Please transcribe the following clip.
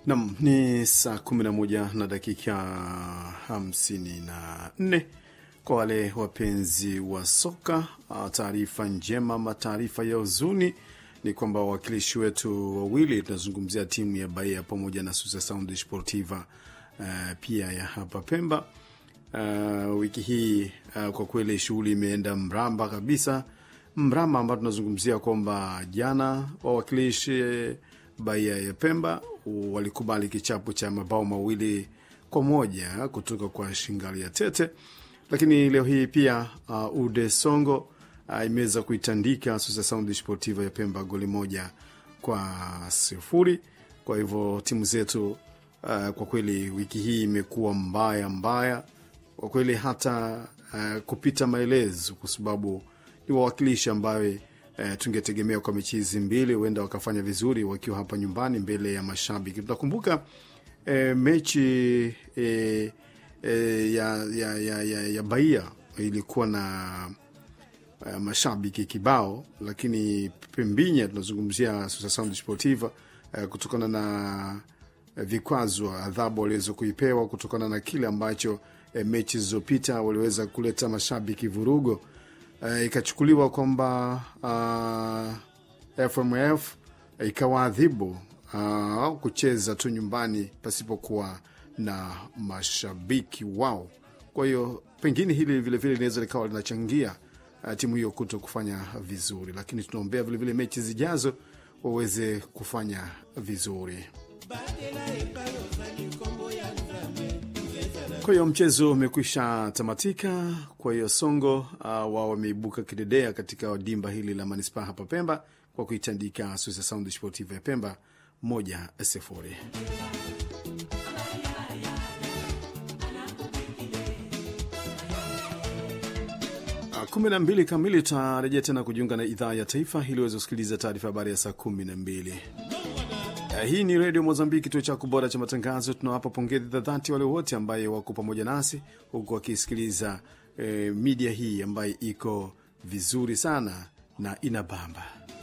Nam ni saa 11 na dakika 54 kwa wale wapenzi wa soka. Taarifa njema ama taarifa ya huzuni ni kwamba wawakilishi wetu wawili, tunazungumzia timu ya Bahia pamoja na Susa Sound Sportiva uh, pia ya hapa Pemba. Uh, wiki hii uh, kwa kweli shughuli imeenda mramba kabisa, mramba ambao tunazungumzia kwamba jana wawakilishi Bahia ya Pemba walikubali kichapo cha mabao mawili kwa moja kutoka kwa Shingali ya Tete, lakini leo hii pia uh, Ude Songo uh, imeweza kuitandika Susa Sound Sportiva ya Pemba goli moja kwa sifuri. Kwa hivyo timu zetu uh, kwa kweli wiki hii imekuwa mbaya mbaya kwa kweli, hata uh, kupita maelezo, kwa sababu ni wawakilishi ambayo E, tungetegemea kwa mechi hizi mbili huenda wakafanya vizuri wakiwa hapa nyumbani mbele ya mashabiki. Tutakumbuka e, mechi e, e, ya, ya, ya, ya, ya Bahia ilikuwa na e, mashabiki kibao, lakini pembinya tunazungumzia Susa Sound Sportiva e, kutokana na e, vikwazo, adhabu waliweza kuipewa kutokana na kile ambacho e, mechi zilizopita waliweza kuleta mashabiki vurugo. Uh, ikachukuliwa kwamba uh, FMF ikawaadhibu uh, kucheza tu nyumbani pasipokuwa na mashabiki wao. Kwa hiyo pengine hili vilevile linaweza likawa linachangia uh, timu hiyo kuto kufanya vizuri, lakini tunaombea vilevile mechi zijazo waweze kufanya vizuri. Kwa hiyo mchezo umekwisha tamatika. Kwa hiyo Songo uh, wao wameibuka kidedea katika dimba hili la manispaa hapa Pemba kwa kuitandika Susa Sound Sportiva ya Pemba moja sifuri. kumi na mbili kamili tutarejea tena kujiunga na idhaa ya taifa ili uweze kusikiliza taarifa habari ya saa kumi na mbili. Hii ni redio Mozambiki, kituo chako bora cha matangazo. Tunawapa pongezi za dhati wale wote ambaye wako pamoja nasi huku wakisikiliza eh, midia hii ambayo iko vizuri sana na inabamba.